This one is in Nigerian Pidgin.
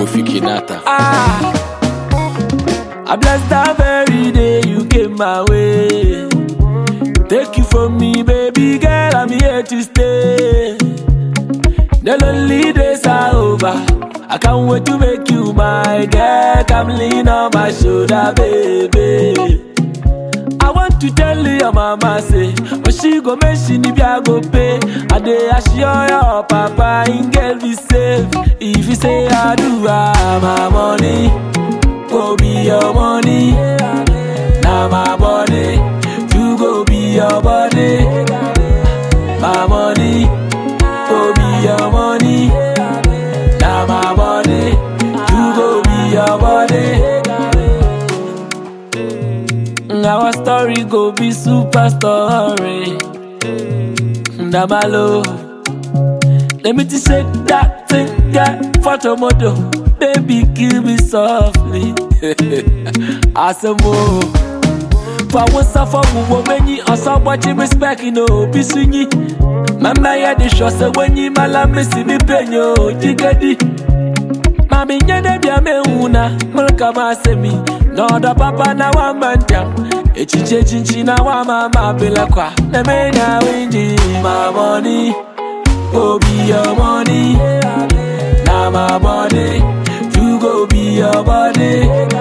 Kofi Kinata. Ah, I bless that very day you came my way. Take you from me, baby girl, I'm here to stay. The lonely days are over. I can't wait to make you my girl. Come lean on my shoulder, baby. I want to tell you your mama say, but she go mention if I go pay. I dey assure your papa in girl be safe. If you say I do, ah, my money go be your money. Now my body, you go be your body. My money go be your money. Now my body, you go be your body. Our story go be super story. Damalo. Let me just shake that thing, yeah, photo model. Baby, kill me softly. Asamo. For one suffer, we many or somebody respect, you know, be swingy. Mama, yeah, the show, so when you malam, see me penyo, jigadi. Mami nyene bia me una mulka masemi no da papa na wa mantam echiche chinchi na wa mama bila kwa na me na winji my money go be your money na my body you go be your body